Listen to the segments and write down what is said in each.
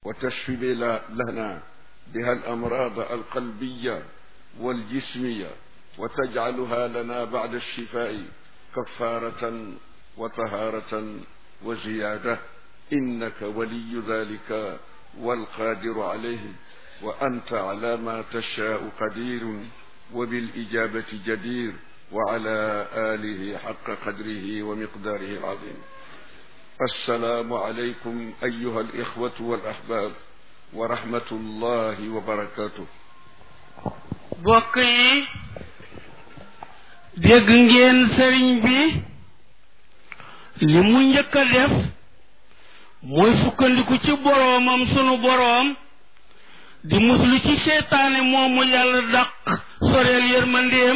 وتشفي لنا بها الأمراض القلبية والجسمية وتجعلها لنا بعد الشفاء كفارة وطهارة وزيادة إنك ولي ذلك والقادر عليه وأنت على ما تشاء قدير وبالإجابة جدير وعلى آله حق قدره ومقداره العظيم السلام عليكم أيها الإخوة والأحباب ورحمة الله وبركاته bokk yi dégg ngeen sëriñ bi li mu njëkk a def mooy sukkandiku ci boroomam sunu boroom di muslu ci seytaane moomu yàlla dàq soreel yërmandeem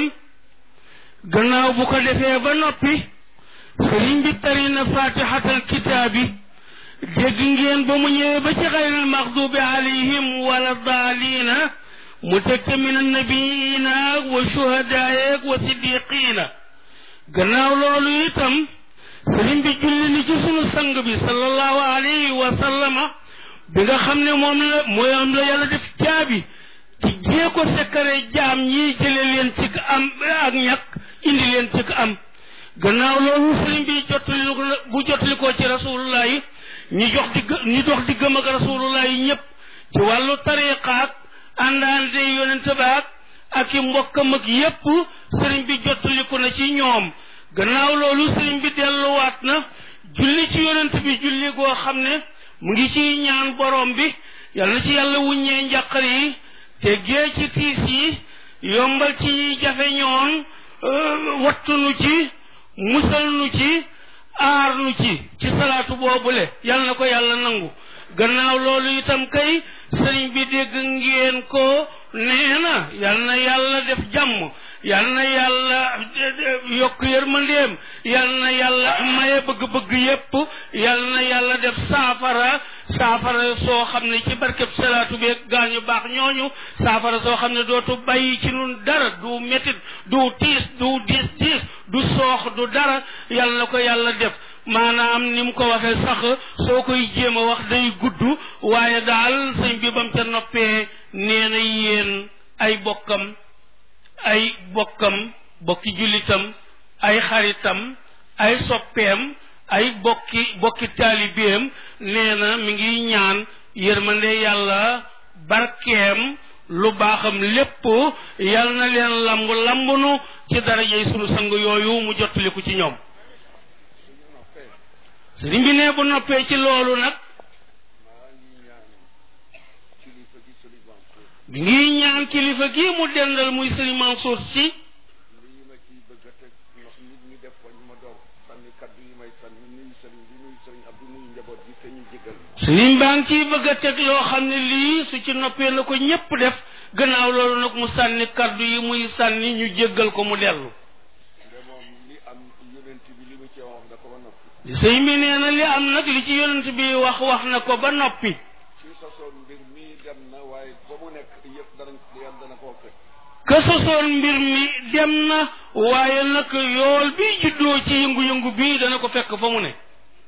gannaaw bu ko defee ba noppi sëriñ bi tari na fatihatal kitaabi dégg ngeen ba mu ñëwee ba ci xayril maxdubi alayhim wala daaliina mu teg ca min annabiina wa shuhadaayeeg wa siddiqiina gannaaw loolu itam sëriñ bi julli ni ci sunu sang bi sallallahu alayhi wa sallama bi nga xam ne moom la mooy am la yàlla def caabi ci jee ko sekkare jaam ñi jële leen ci am ak ñàkk indi leen ci am gannaaw loolu sëriñ bi jottali bu jottali ko ci rasulullah yi ñi jox di ñi dox di gëm ak rasulullah yi ñëpp ci wàllu tariqaak àndaande yonente baak ak i mbokkam ak yépp sëriñ bi jottaliku na ci ñoom gannaaw loolu sëriñ bi delluwaat na julli ci yonent bi julli goo xam ne mu ngi ci ñaan borom bi yal na ci yàlla wuññee njàqar yi te gee ci tiis yi yombal ci ñuy jafe ñoon wattunu ci musal nu ci aar nu ci ci salaatu boobule yal na ko yàlla nangu gannaaw loolu itam kay sëriñ bi dégg ngeen ko nee na yal na yàlla def jàmm yal na yàlla yokk yërmandeem yal na yàlla maye bëgg-bëgg yépp yal na yàlla def saafara saafara soo xam ne ci barkeb salaatu beeg gaañu baax ñooñu saafara soo xam ne dootu bàyyi ci nun dara du métit du tiis du diis diis du soox du dara yal na ko yàlla def maanaam ni mu ko waxee sax soo koy jéem a wax day gudd waaye daal sëñ bi bam ca noppee nee na yéen ay bokkam ay bokkam bokki jullitam ay xaritam ay soppeem ay bokki bokki taalibeem nee na mi ngi ñaan yërmande yàlla barkeem lu baaxam lépp yal na leen lamb lambunu ci darajey sunu sang yooyu mu jottaliku ci ñoom sëriñ bi ne bu noppee ci loolu nag mi ngi ñaan kilifa gi mu dendal muy sëriñ Mansour si sëriñ baa ngi ciy bëgg a teg loo xam ne lii su ci noppee na ko ñépp def gannaaw loolu nag mu sànni kaddu yi muy sànni ñu jéggal ko mu dellu sëñ bi nee na li am nag li ci yonent bi wax wax na ko ba noppi ka sosoon mbir mi dem na waaye nag yool bi juddoo ci yëngu-yëngu bi dana ko fekk fa mu ne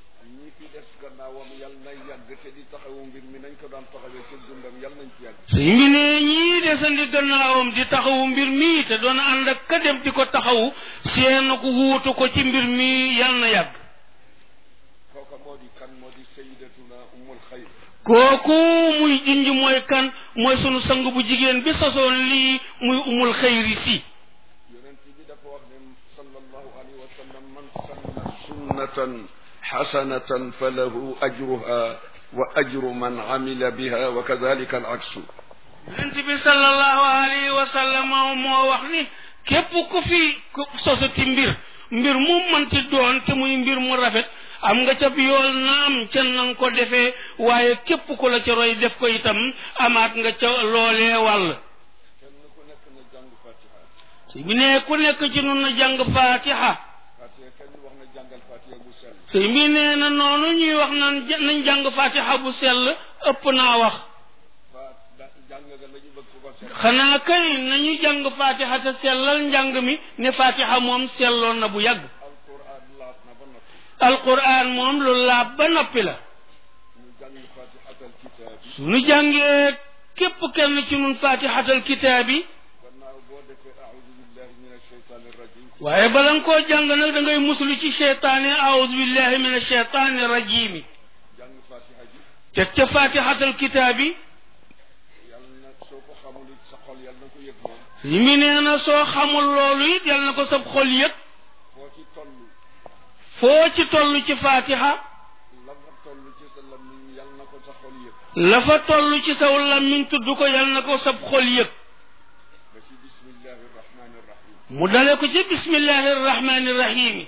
sëñ bi ne ñii desandi gannaawam di taxawu mbir mi te doon ànd ak ka dem di ko taxawu seen ko wuutu ko ci mbir mi yal na yàgg kooku muy junj mooy kan mooy sunu sang bu jigéen bi sosoon lii muy umul xayri si yonent bi dafa wax ne sallallahu alayhi wa sallam man sanna sunnatan xasanatan fa lahu ajruha wa ajru man amila biha wa kadalika al aksu yonent bi sallallahu alayhi wa sallam moo wax ni képp ku fi sosati mbir mbir mu mënti doon te muy mbir mu rafet am nga ca yool naam ca nanga ko defee waaye képp ku la ca roy def ko itam amaat nga ca loolee wàll si bi ne ku nekk ci nun na jàng fatiha si bi nee na noonu ñuy wax nan nañ jàng fatiha bu sell ëpp naa wax xanaa kay nañu jàng fatiha te sellal njàng mi ne fatiha moom selloon na bu yàgg alquran moom lu laab ba noppi la kitaabi suñu jàngee képp kenn ci nun fatihatal kitaabi gannaaw boo defee aoudu billahi min alcheytaani rajim waaye bala nga koo jàng nag da ngay muslu ci cheytaane aoudu billahi min alcheytaani rajimi jàng fatiha ji teg ca fatihatal kitaabi yàlla na soo ko xamul it sa xol yàlla na ko yëg moom suñu mi nee na soo xamul loolu it yal na ko sab xol yëg foo ci toll foo ci toll ci fatiha la nga toll ci sa lammiñ yàlla na ko sa xol yëg la fa toll ci saw lammiñ tudd ko yal na ko sab xol yëg ba ci bismillahi irrahmani irrahim mu dale ko ci bismillahi irrahmani irrahimi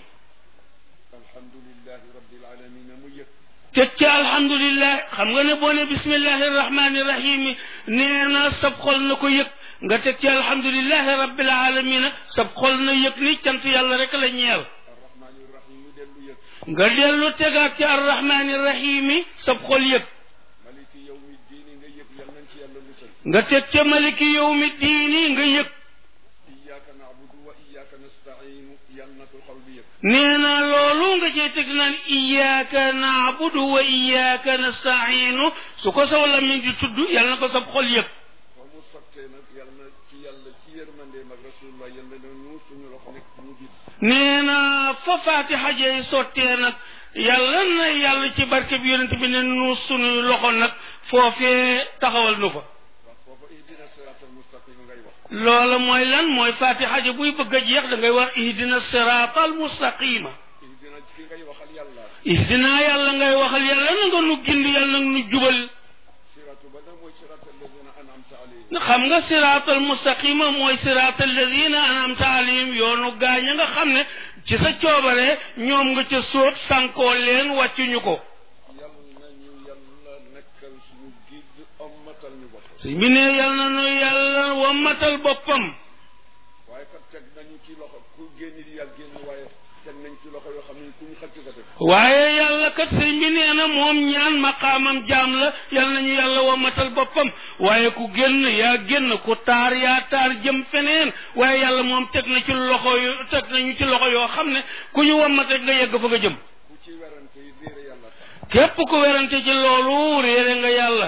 alhamdulillahi rabbil alamina mu yëg teg ci alhamdulillah xam nga ne boo ne bismillahi irrahmani irrahimi nee na sab xol na ko yëg nga teg ci alhamdulillahi rabbil alamina sab xol na yëg ni cant yàlla rek la ñeel arrahmani irrahim mu dellu yëg nga dellu tegaat ci arrahmani irrahimi sab xol yëg maliki yawmi diini nga yëg yàlla nañ ci yàlla musal nga teg ca maliki yawmi diini nga yëg iyyaka na'budu wa iyyaka nasta'inu yàlla na ko xol bi yëg nee na loolu nga cay teg naan iyyaka naabudu wa iyyaka nasta'iinu su ko saw lamiñ di tudd yàlla na ko sab xol yëg fa mu sottee nag yàlla na ci yàlla ci yërmandeem ak rasulullah yàlla na ñu suñu loxo nekk ñu gis nee na fa faatiha jey sottee nag yàlla na yàlla ci barke bi yonent bi ne nu suñuy loxo nag foofee taxawal nu fa wax foofa ihdina siratal mustaqim ngay wax loola mooy lan mooy faatiha ja buy bëgg a jeex da ngay wax ihdina siraata al mustaqima ihdina ki ngay waxal yàlla ihdina yàlla ngay waxal yàlla na nga nu gind yàlla na nu jubal siratu ba nag mooy siratal ladina an'amta alayhim xam nga siraatal mustaqima mooy siraatal ladina anamta alayhim yoonu gaañ a nga xam ne ci sa coobare ñoom nga ca sóot sànkoo leen wàccuñu ko yàlla na ñu yàlla nekkal suñu gidd ommatal ñu bopp su mi ne yal na nu yàlla wammatal boppam waaye kat teg nañu ci loxo ku génn di yàlla génn waaye teg nañ ci loxo yoo xam ne ku ñu xëcc nga def waaye yàlla kat sëñ bi nee na moom ñaan maqaamam jaam la yal nañu yàlla wammatal boppam waaye ku génn yaa génn ku taar yaa taar jëm feneen waaye yàlla moom teg na ci loxo yu teg nañu ci loxo yoo xam ne ku ñu wammat rek nga yegg fa nga jëm ku ci werante yi réere yàlla tax képp ku werante ci loolu réere nga yàlla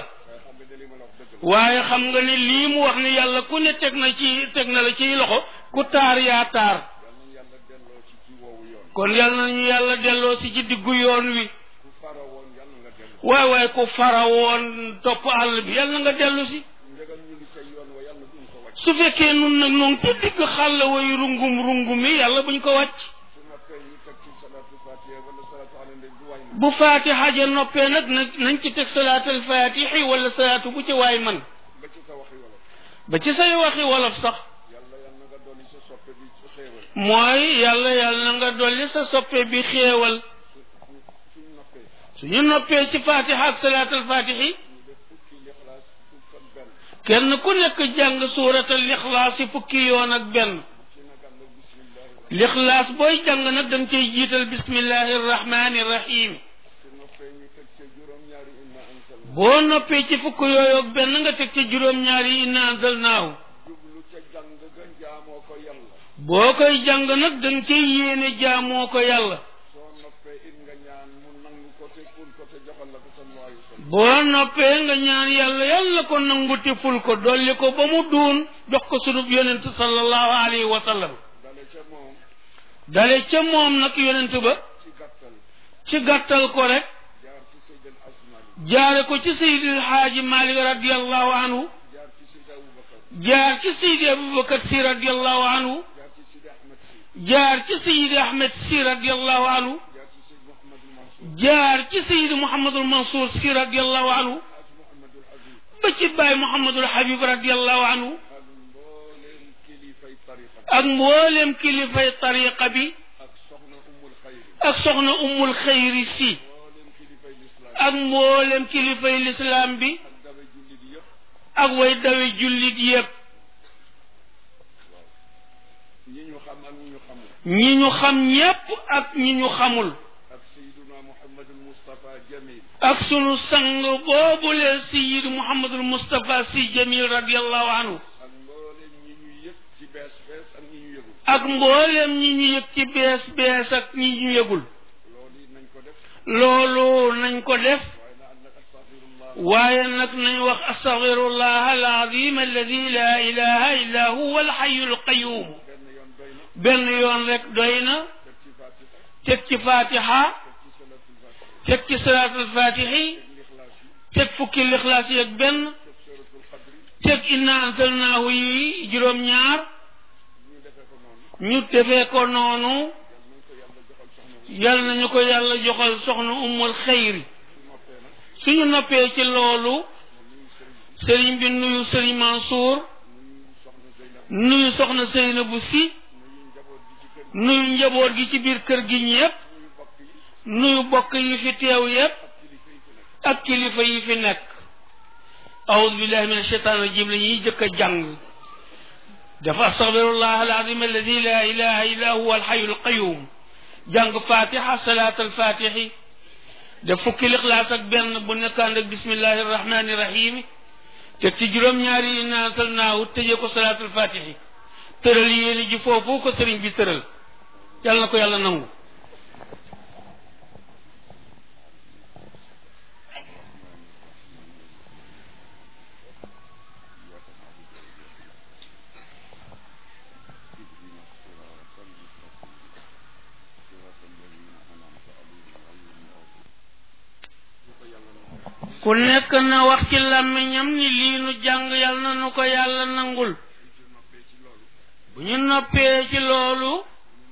waaye xam nga ne li ma la wax dëgg la waaye xam nga ni lii mu wax ni yàlla ku ne teg na ci teg na la ciy loxo ku taar yaa taar yàlla nañu yàlla delloo ci ci woowu yoon kon yàlla nañu yàlla delloo si ci diggu yoon wi ku fara woon yàlla nga delloo waay waay ku fara woon topp àll bi yàlla nga dellu si ndegam ñu ngi say yoon wa yàlla duñ ko wàcc su fekkee nun nag noonu ci digg xàll way rungum rungum mi yàlla buñ ko wàcc su noppee ñu teg ci salaatu fatiha wala salaatu ala nabi bu waay bu faatiha ja noppee nag nag nañ ci teg salaatal faatixi wala salaatu bu ci waay man ba ci sa waxi wala ba ci say waxi wolof sax yàlla yàlla na nga dolli sa soppe bi ci xéewal mooy yàlla yàlla na nga dolli sa soppe bi xéewal su suñ noppee suñu noppee ci fatiha ak salaatal fatixi ñu def fukki lixlaas fukk ak benn kenn ku nekk jàng suuratal lixlaas yi fukki yoon ak benn ci nag ànd ak bismillah lixlaas booy jàng nag da nga cay jiital bismillahi rahmani rahim su noppee ñu teg ca juróom-ñaari inna anzalna boo noppee ci fukk yooyu ak benn nga teg ca juróom-ñaari inna anzalnaahu jublu ca jàng ga jaamoo ko yàlla boo koy jàng nag da nga cay yéene jaamoo ko yàlla soo noppee it nga ñaan mu nangu ko te ful ko te joxal la ko sallallahu alayhi wa sallam boo noppee nga ñaan yàlla yàlla ko nangu te ful ko dolli ko ba mu duun jox ko sunub yonent sallallahu alayhi wa sallam dale ca moom dale ca moom nag yonent ba ci gàttal ci gàttal ko rek jaar ci Seydil Asmani jaare ko ci seydil xaaji malik radiallahu anhu jaar ci Seydi Aboubacar jaar ci seydi abubakar si radiallahu anhu jaar ci Sidi Ahmed si jaar ci seydi ahmed si radiallahu anhu jaar ci Seydi Mouhamadul Mansour jaar ci seydi mouhamadul mansour si radiallahu anhu Haaj Mouhamadul Aziz ba ci baay mouhamadul habib radiallahu anhu ak mbooleem kilifay tariqa bi ak mboolem kilifay tariqa bi ak soxna Ummul Xayri ak soxna ummul xayri si mbooleem kilifay lislaam ak mboolem kilifay lislaam bi ak dawe jullit yëpp ak way dawe jullit yépp ñi ñu xam ak ñi ñu xamul ñi ñu xam ñépp ak ñi ñu xamul ak Seydina Mouhamadul Moustapha Jamil ak sunu sang boobule sayid muhammadul mustapha si jamil radiallahu anhu ak mbooleem ñi ñu yëg ci bees bees ak ñi ñu yëgul ak mboolem ñi ñu yëg ci bees bees ak ñi ñu yëgul loolu it nañ ko def loolu nañ ko def waaye na ànd ak astaghfirullah waaye nag nañ wax astaghfirullah alazim alladi la ilaha illa huwa alxayu alqayum benn yoon doy na benn yoon rek doy na teg ci fatiha teg ci fatiha teg ci salatul fatiha teg ci salaatul fatixi lixlaas yi teg fukki lixlaas yi ak benn teg suratul qadri teg inna ansalnaahu yi juróom-ñaar ñu defee ko noonu ñu defee ko noonu yal nañ ko yàlla joxal soxna wu yal nañu ko yàlla joxal soxna ummul xayri su noppee nag suñu noppee ci loolu nuyu sëriñ sëriñ bi nuyu sëriñ Mansour nuyu soxna Zeynab nuyu soxna Seynabu si nuyu njaboot gi ci kër nuyu njaboot gi ci biir kër gi ñépp nuyu bokk yi nuyu bokk yi fi teew yépp ak kilifa yi fi nekk ak kilifa yi fi nekk awudu billahi min ashaitan rajim la ñuy jëkk a jàng dafa astaghfirullah alazim alladi la ilaha illa huwa alhayu alqayum jàng fatiha salat alfatixi def fukki lixlaas ak benn bu nekkaan ak bismillahi arrahmani irrahimi teg ci juróom-ñaari yi naatal naawu tëjee ko salat alfatixi tëral yéeni ji foofu ko sëriñ bi tëral yàlla na ko yàlla nangu ku nekk na wax ci làmmiñam ni lii nu jàng yàlla na nu ko yàlla nangul bu ñu noppee ci loolu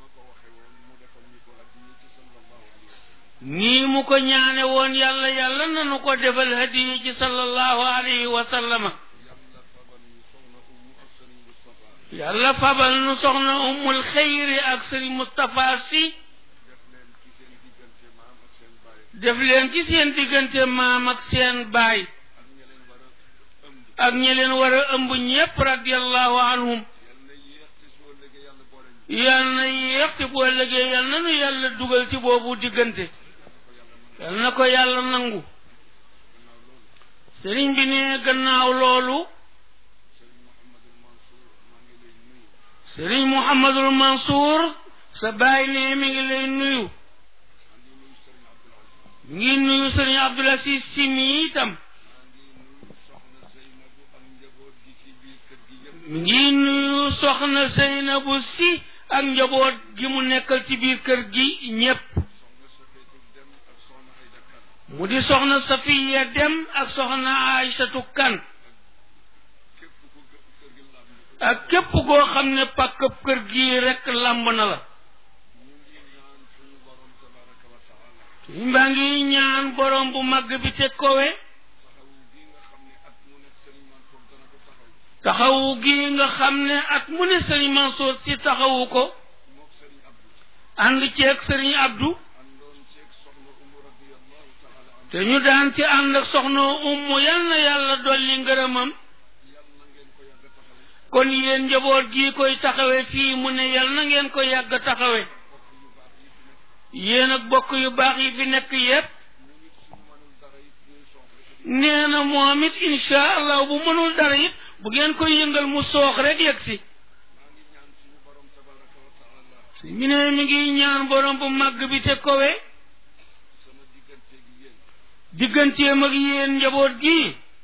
nii mu ko ñaane woon yàlla yàlla na nu ko defal hadiya ci sallallahu alayhi wa sallama yàlla fabal nu soxna ummul xayri ak sëriñ Mustapha si def leen ci seen diggante maam ak seen baay ak ñi leen war a ëmb ñépp radiallahu anhum yal na yéex te boo ëllëgee yal na nu yàlla dugal ci boobu diggante yal na ko yàlla nangu sëriñ bi ne gannaaw loolu sëriñ Muhammadul Mansour sa baay ne mi ngi lay nuyu ngi nuyu sëriñ Abdul Aziz Si mi itam ngi nuyu soxna Seynabu Si ak njaboot gi mu nekkal ci biir kër gi ñépp mu di soxna Safiya Dem ak soxna Aysatu Kan ak képp koo xam ne pàkkab kër gi rekk làmb na la mbaa ngi ñaan borom bu màgg bi te kowe taxawu gi nga xam ne at mu ne sëriñ Mansour si taxawu ko ànd ceeg sëriñ Abdou te ñu daan ci ànd ak soxna ummu yal na yàlla dolli ngërëmam kon yéen njaboot gi koy taxawe fii mu ne yal na ngeen ko yàgg taxawe yéen ak bokk yu baax yi fi nekk yépp nee na moom it insha allah bu mënul dara it bu ngeen koy yëngal mu soox rek yegg si mi ne mi ngi ñaan borom bu màgg bi te kowe digganteem ak yéen njaboot gi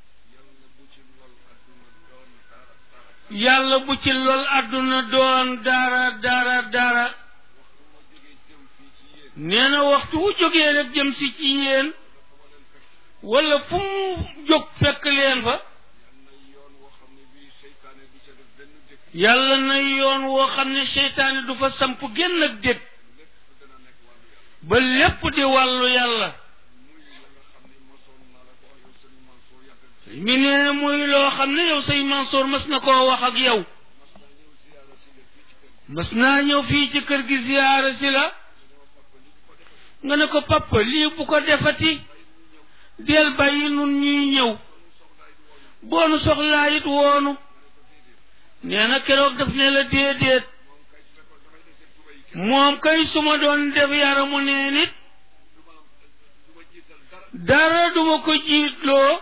yàlla bu ci lol àdduna doon dara dara dara nee na waxtu wu jógee rek jëm si ci yéen wala fu mu jóg fekk leen fa yàlla na yoon woo xam ne seytaane du fa samp génn ak dég ba lépp di wàllu yàlla mi ne muy loo xam ne yow say Mansour mas na koo wax ak yow mas naa ñëw fii ci kër gi ziyaara si la nga ne ko papa lii bu ko defati del bàyyi nun ñuy ñëw boonu soxlaa it woonu nee na keroog daf ne la déedéet moom kay su ma doon def yaramu nee nit dara duma ko jiitloo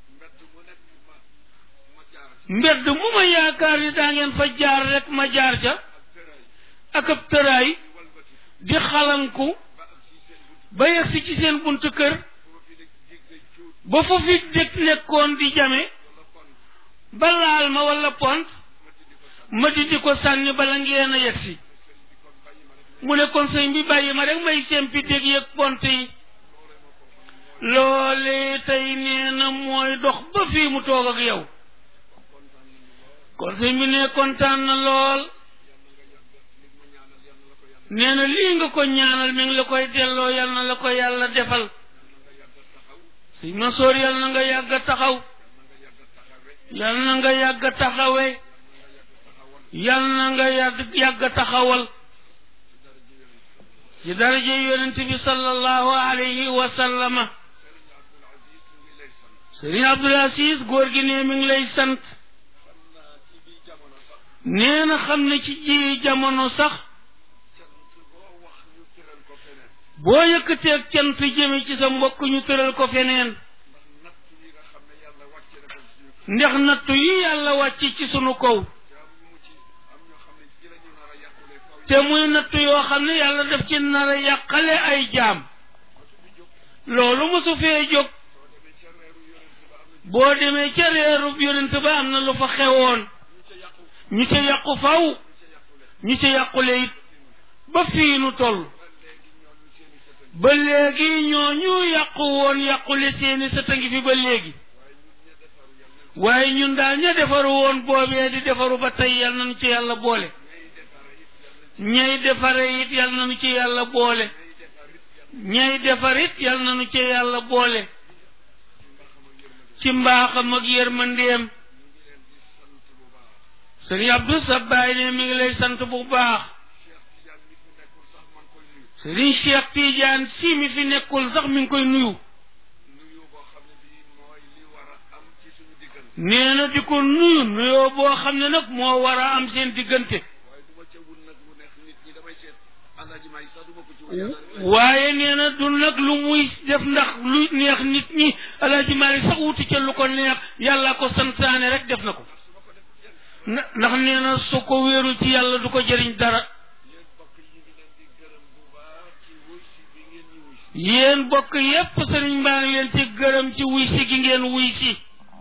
mbedd mu ma yaakaar ni daa ngeen fa jaar rek ma jaar ca ak ab tëraay di xalanku ba yegsi ci seen buntu kër ba fa fi dëkk nekkoon di jame ba laal ma wala pont ma di di ko sànni bala ngeen a yegg si mu ne kon sëñ bi bàyyi ma rek may sempi dég yëg pont yi loole tey nee na mooy dox ba fii mu toog ak yow kon sëñ bi ne kontaan na lool nee na lii nga ko ñaanal mi ngi la koy delloo yal na la ko yàlla defal sëñ Mansoor yal na nga yàgg a taxaw yal na nga yàgg a taxawe yal na nga yàgg yàgg a taxawal ci daraje yonent bi sallallahu alayhi wa sallama sëriñ Abdul Aziz góor gi ne mi ngi lay sant nee na xam ne ci ji jamono sax boo yëkkateeg cant jëme ci sa mbokk ñu tëral ko feneen ndax nattu yi yàlla wàcc ci sunu kaw te muy nattu yoo xam ne yàlla daf ci nar a yàqale ay jaam loolu mosu fee jóg boo demee ca reerub yonent ba am na lu fa xewoon ñu ca yàqu faw ñu ca yàqule it ba fii nu toll ba léegi ñooñu yàqu woon yàqule seeni sëta ngi fi ba léegi waaye ñun daal ña defaru woon boobee di defaru ba tey yal nañu ci yàlla boole ñay defare it yal nañu ci yàlla boole ñay defar it yal nañu ci yàlla boole ci mbaaxam ak yërmandeem sëriñ Abdou sa baay ne mi ngi lay sant bu baax sëriñ Cheikh Tidiane si mi fi nekkul sax mi ngi koy nuyu nee na di ko nuyu nuyoo boo xam ne nag moo war a am seen diggante waaye nee na du nag lu muy def ndax lu neex nit ñi alaaji Maalik sax wuti ca lu ko neex yàlla ko santaane rek def na ko ndax nee na su ko wéerul ci yàlla du ko jëriñ dara yéen bokk yépp sëriñ mbaa ngi leen ci gërëm ci wuy si gi ngeen wuy si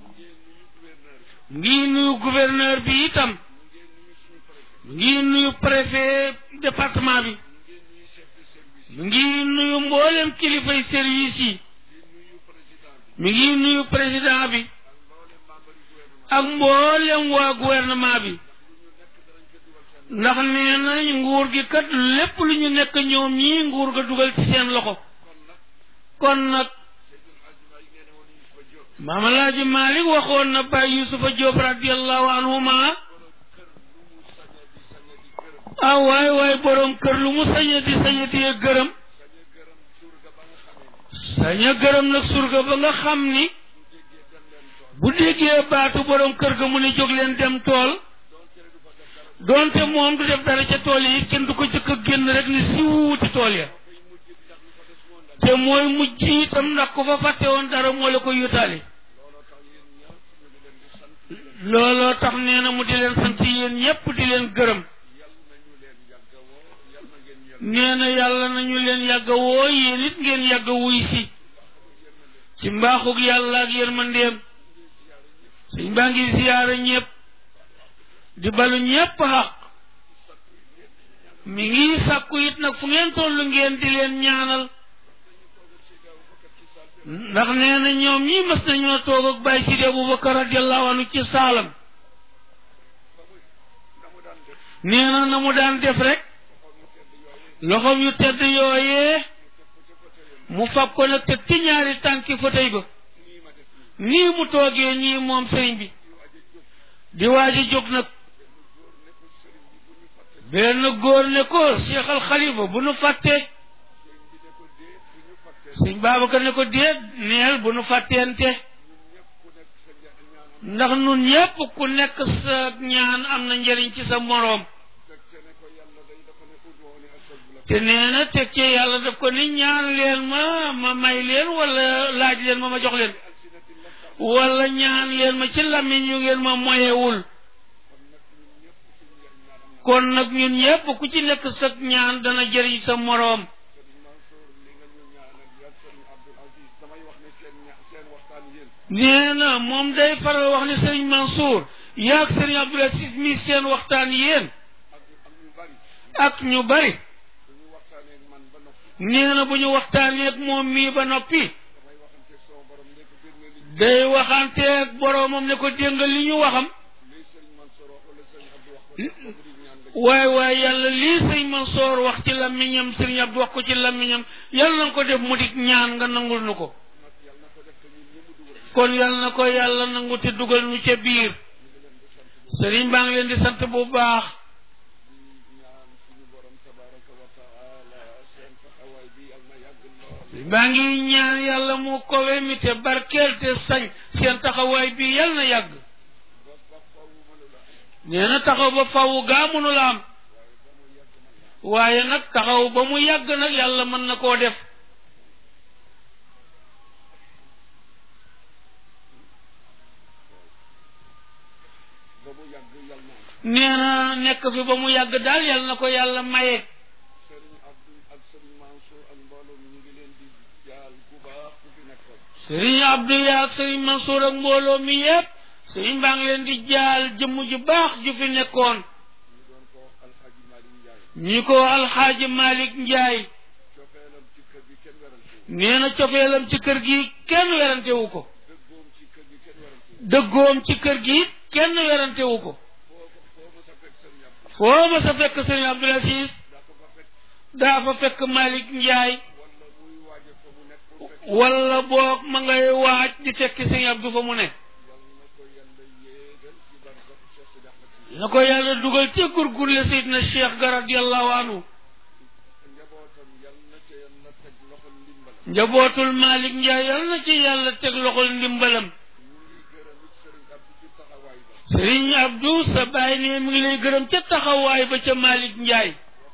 ngi nuyu gouverneur bi itam ngi nuyu préfet département bi mi ngi nuyu mboolem kilifay service yi mi ngi nuyu président bi ak mboolem waa gouvernement bi ndax nee na nguur gi kat lépp lu ñu nekk ñoom ñii nguur ga dugal ci seen loxo kon nag maam alaaji Malik waxoon na Baay Yusufa Jóob radiallahu anhuma ah waay waay boroom kër lu mu saña di saña di gërëm saña gërëm nag surga ba nga xam ni bu déggee baatu boroom kër ga mu ne jóg leen dem tool doonte moom du def dara ca tool yi kenn du ko jëkk a génn rek ni si wuuti tool ya te mooy mujj itam ndax ku fa fàtte woon dara moo la ko yutaale looloo tax nee na mu di leen sant yéen ñépp di leen gërëm nee na yàlla nañu leen yàgg a woo yéen it ngeen yàgg a wuy si ci mbaaxug yàlla ak yërmandeem suñ baa ngi ziyaara ñépp di balu ñépp xaq mi ngi sàkku it nag fu ngeen tollu ngeen di leen ñaanal ndax nee na ñoom ñi mas nañoo toog ak Baay Sidi Abubakar radiallahu anhu ci saalam nee na na mu daan def rek loxoom yu tedd yooyee mu fab ko nag teg ci ñaari tànki fauteuil ba nii mu toogee nii moom sëriñ bi di waaji jóg nag benn góor ne ko Cheikh al Khalifa bu nu fàttee sëñ Babacar ne ko déet neel bu nu fàtteente ndax nun ñépp ku nekk sa ñaan am na njëriñ ci sa moroom te nee na teg ci yàlla daf ko ni ñaan leen ma ma may leen wala laaj leen ma ma jox leen wala ñaan leen ma ci làmmiñ yu ngeen ma moyewul kon nag ñun ñépp ku ci nekk sa ñaan dana jëriñ sa moroom nee na moom day faral wax ne sëriñ Mansour yaag sëriñ Abdul Aziz mi seen waxtaan yéen ak ak ñu bari ak ñu bari dañu waxtaanee ak man ba noppi nee na bu ñu waxtaanee ak moom mii ba noppi damay waxante sama borom ne ko dégg nga li day waxanteeg boroomam ne ko dégg nga li ñu waxam lii sëriñ Mansour wax wala sëriñ Abdou wax ko def ko di ñaan nga ci waaye waaye yàlla lii sëñ Mansoor wax ci làmmiñam sëriñ Abdu wax ko ci làmmiñam yàlla na ko def mu dik ñaan nga nangul nu ko nag yàlla na ko def te ñun ñëpp dugal kon yàlla na ko yàlla nangu te dugal nu ca biir sëriñ baa ngi leen di sant bu baax di ñaan suñu borom tabaraka wa taala seen taxawaay bi yàlla na yàgg lool baa ngi ñaan yàlla mu kowe mi te barkeel te sañ seen taxawaay bi yàlla na yàgg ba ba faw mënu la am nee na taxaw ba faw gaa mënu la am waaye nag taxaw ba mu yàgg nag yàlla mën na koo def ba mu yàgg yàlla na am nee na nekk fi ba mu yàgg daal yàlla na ko yàlla maye sëriñ Abdou ak sëriñ Mansour ak mbooloo mi ñu ngi leen di jaal bu baax ku fi nekkoon sëriñ Abdou yaa ak sëriñ Mansour ak mbooloo mi yépp sëriñ baa ngi leen di jaal jëmm ju baax ju fi nekkoon ñu doon ko wax alxaaji Malick Ndiaye ñi ko alxaaji Malick Njaay cofeelam ci kër gi kenn werante wu nee na cofeelam ci kër gi kenn werantewu ko dëggoom ci kër gi kenn werante wu dëggoom ci kër gi kenn werantewu ko foo ko foo ma sa fekk sëriñ Abdou foo ma sa fekk sëriñ Abdul Aziz daa ko fa fekk daa fa fekk Malick Njaay wala muy waaje fa mu nekk pour fekk wala boog ma ngay waaj di fekk sëriñ Abdou fa mu ne yal na ko yàlla yéegal ci barsax Cheikh Sidi Ahmed Tidiane na ko yàlla dugal ca gurgurle Seydina Cheikh ga radiyallahu anhu njabootam yal na ca yàlla teg loxol ndimbal njabootul Malick Njaay yal na ci yàlla teg loxol ndimbalam ñu ngi gërëm it sëriñ Abdou ci taxawaay ba sëriñ Abdou sa baay ne mi ngi lay gërëm ca taxawaay ba ca Malick Njaay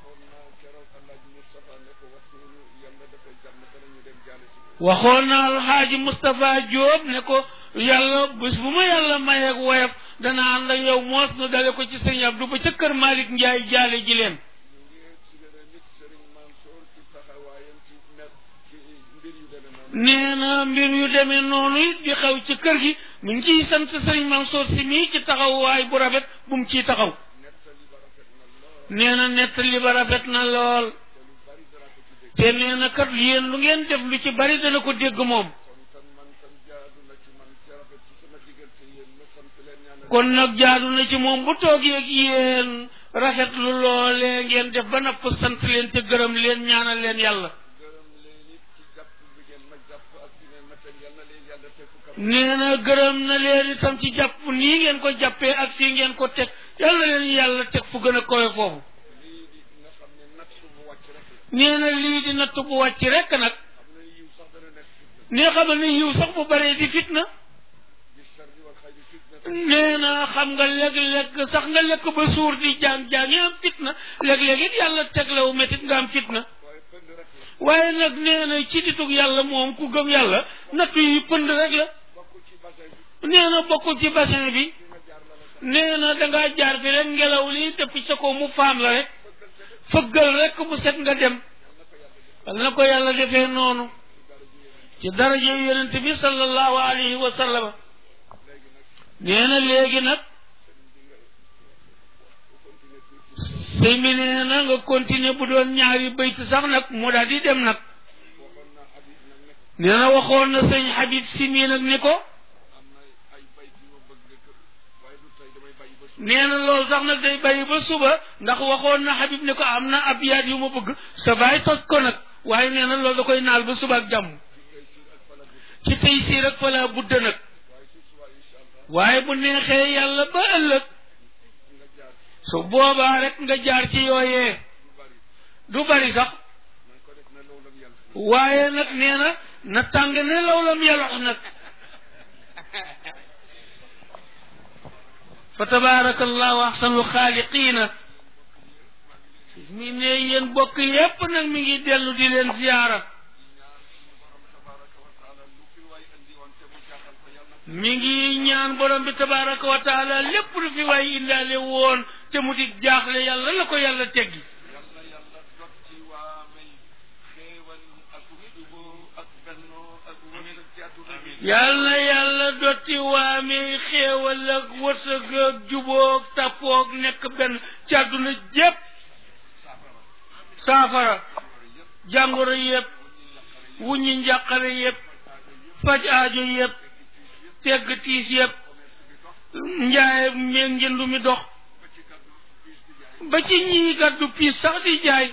waxoon naa keroog Alaaji Moustapha ne ko waxtu yàlla dafay jàmm danañu dem jaale si waxoon na alxaaji Moustapha Diop ne ko yàlla bés bu ma yàlla mayeeg woyof dana ànd ak yow moos nu dale ko ci sëriñ Abdou ba ca kër Malick Njaay jaale ji leen ñu ngi si gërëm it sëriñ Mansour ci taxawaayam ci net ci mbir yu demee noonu nee na mbir yu demee noonu it di xew ci kër gi mu ngi ciy sant sëriñ Mansour si mii ci taxawaay bu rafet bu mu ciy taxaw nettali ba rafet na lool nee na nettali ba rafet na lool te lu bari dara ko ci dégg te nee na kat yéen lu ngeen def lu ci bari dana ko dégg moom kon tan man tan jaadu na ci man ci rafet ci sama diggante yéen ma sant leen ñaanal kon nag jaadu na ci moom bu toogee ak yéen rafet lu loolee ngeen def ba napp sant leen te gërëm leen ñaanal leen yàlla gërëm leen it ci jàpp bi ngeen ma jàpp ak fi ngeen ma teg yal na leen yàlla teg fu kaw nee na gërëm na leen itam ci jàpp nii ngeen ko jàppee ak fii ngeen ko teg yàlla leen yàlla teg fu gën a kowe foofu lii di nga xam ne natt bu wàcc rek la nee na lii di natt bu wàcc rekk nag xam ne yiw sax dana nekk fitna nee xamal ne yiw sax bu baree di fitna bi sarri wal xayri fitna nee na xam nga léeg-léeg sax nga lekk ba suur di jaan-jaan yi am fitna léeg-léeg it yàlla teg la wu métit nga am fitna waaye pënd rek la waaye nag nee na ci ditug yàlla moom ku gëm yàlla nattu yi pënd rek la bokk ci bassin bi nee na bokkul ci bassin bi fi nga jaar la la sax nee na dangaa jaar fi rek ngelaw li def sa ko mu faam la rek fëggal rek mu set nga dem wal na ko yàlla defee noonu ci daraja yonent bi sallallahu alayhi wa sallam nee na léegi nag sëñ bi nee na nga continuer bu doon ñaari bayt sax nag mu daal di dem nag waxoon naa Habib nag ne nee na waxoon na sëñ Habib si mii nag ni ko am na ay bayt yu ma bëgg kër waaye du tey damay bàyyi ba suuf nee na loolu sax nag day bàyyi ba suba ndax waxoon na Habib ne ko am na ab yaat yu ma bëgg sa baay toj ko nag waaye nee na loolu da koy naal ba suba ak jàmm ci tey siir ak fala bu ci tey sii rek fa laa budda nag waaye su subaa incha allah waaye bu neexee yàlla ba ëllëg nga jaar su boobaa rek nga jaar ci yooyee du bari du bari sax na nga ko def na loolu ak yàlla waaye nag nee na na tàng ne law lam yalox nag fa tabaraka allahu ahsanul xaaliqiina mi ne yéen bokk yépp nag mi ngi dellu di leen ziyaara mi ngi ñaan borom bi tabaraka wa taala lépp lu fi waay indaale woon te mu di jaaxle yàlla la ko yàlla teggi yàlla yàlla dot ci waa may xéewal ak juboo ak bennoo ak wërsëg ci àdduna bi yal na yàlla dotti waamee xéewal ak wërsëg ak jubóog tappoog nekk benn ci àdduna jépp saafara jàngoro yépp wuññi njàqare yépp faj aajo yépp tegg tiis yépp njaay meeg njëndu mi dox ba ci ñii gàddu piis sax di jaay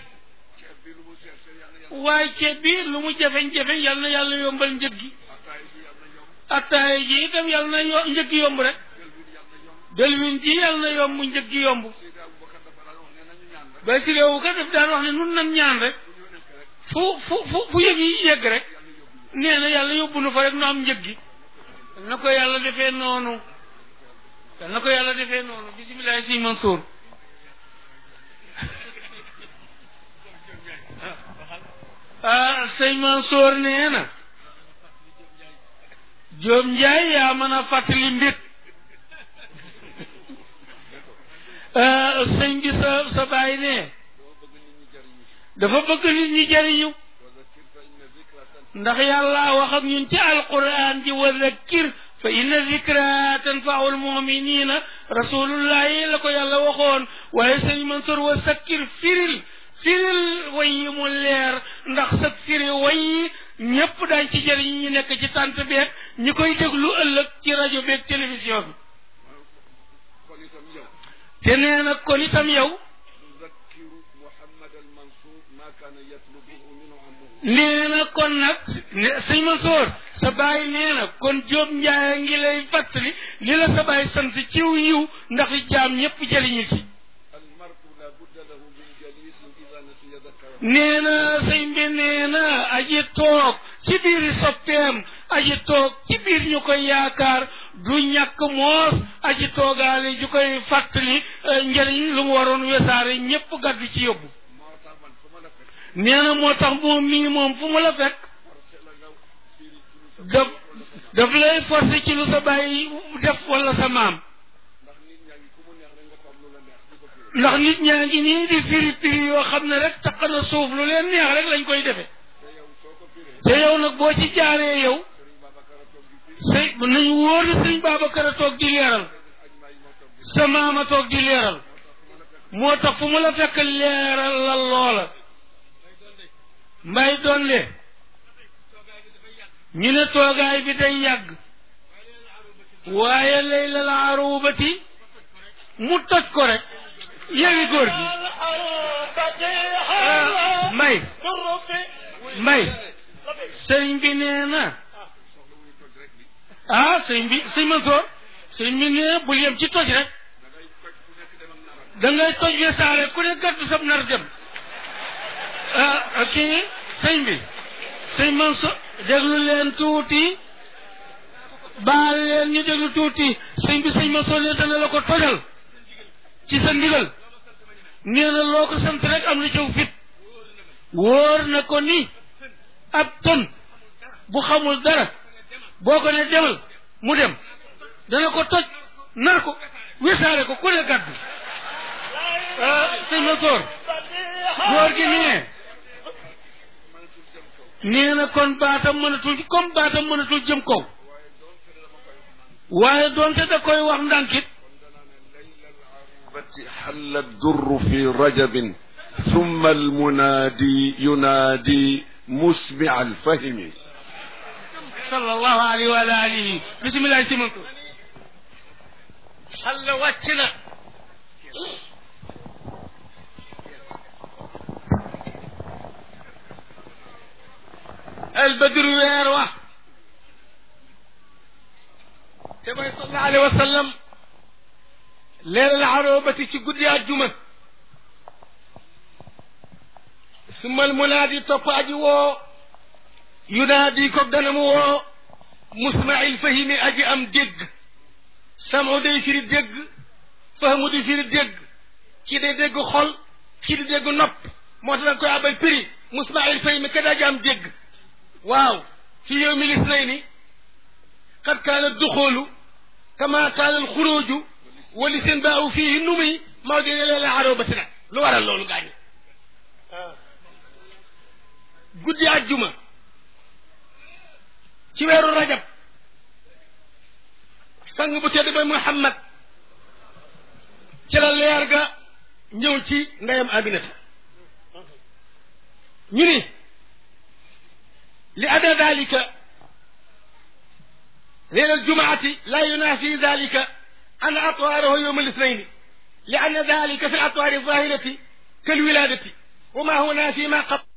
waaye ceeb bi lu mu jafeñ-jafeñ yal na yàlla yombal njëg gi attaaya ji itam yal na yo njëg gi yomb rek delwin ji yal na yomb njëg gi yomb ba si réewu ka daf daan wax ne nun nan ñaan rek fu fu fu fu yëg yi yegg rek nee na yàlla yóbbu nu fa rek nu am njëg gi yal na ko yàlla defee noonu yal na ko yàlla defee noonu bisimilah si Mansour ah sëñ Mansour nee na Jóob Njaay yaa mën a fàttali mbir sëñ bi sa sa baay ne dafa bëgg nit ñi jëriñu ndax yàlla wax ak ñun ci alquran ji wa zakkir fa inna zikra tanfau almuminina rasulullahi la ko yàlla waxoon waaye sëñ Mansour wa sakkir firil firil way yi mu leer ndax sa firi way yi ñépp daañ ci jëriñ ñu nekk ci tànt beeg ñi koy déglu ëllëg ci rajo beeg télévision bi te nee na kon itam yow nee na kon nag sëñ Mansour sa baay nee na kon Jóob Njaay ngi lay fàttali li la sa baay sant ciw yiw ndax jaam ñépp jëriñu ci nee na sëñ bi nee na aji toog ci biir soppeem aji toog ci biir ñu koy yaakaar du ñàkk moos aji toogaale ju koy fàttali njëriñ lu mu waroon wesaare ñépp gàddu ci yóbbu nee na moo tax moom mii moom fu mu la fekk daf daf lay forcé ci lu sa bàyyi def wala sa maam ndax nit ñaa ngi nii di firi firi yoo xam ne rek taq na suuf lu leen neex rek lañ koy defe te yow nag boo ci jaaree yow sëy nañ wóor ne sëñ Babacar a toog di leeral sa maam a toog di leeral moo tax fu mu la fekk leeral la loola mbay dolle ñu ne toogaay bi day yàgg waaye lay la la arubati mu toj ko rek yewi góor gi mbay mbay sëriñ bi nee na ah sëriñ bi sëriñ Mansoor sëriñ bi nee bul yem ci toj rek da ngay toj we saare ku ne gàddu sab nar dem ah kii sëñ bi sëñ Mansoor déglu leen tuuti baal leen ñu déglu tuuti sëñ bi sëñ Mansoor ne dana la ko tojal ci sa ndigal nee na loo ko sant rek am na ciw fit wóor na ko ni ab ton bu xamul dara boo ko ne demal mu dem dana ko toj nar ko wisaare ko ku ne gàddu sëñ Mansoor góor gi nee nee na kon baatam mënatul comme baatam mënatul jëm kaw waaye doonte da koy wax ndànkit حل الدر في رجب ثم المنادي ينادي مسمع الفهم صلى الله عليه وعلى آله بسم الله سيمنتو حل واتنا البدر ويروح كما صلى الله عليه وسلم leeral arobati ci guddi àjjuma sumal munaadi topp aji woo yunaadi ko ganamu woo musmail fahimi aji am dégg samu day firi dégg fahamu di firi dégg ci day dégg xol ci di dégg nopp moo tax da koy abal prix musmail fahimi ka aji am dégg waaw fi yow mi lis nay ni qad kaana duxoolu kama kaana alxuruju wali seen baaw fii nu muy maa ngi leen la aroo ba nag lu waral loolu gaañu guddi àjjuma ci weeru rajab sang bu tedd ba muhammad ci la leer ga ñëw ci ndeyam aminata ñu ni li ada dalika ليلة الجمعة لا ينافي ذلك أن أطواره يوم الاثنين لأن ذلك في الأطوار الظاهرة كالولادة وما هو نافي ما قبل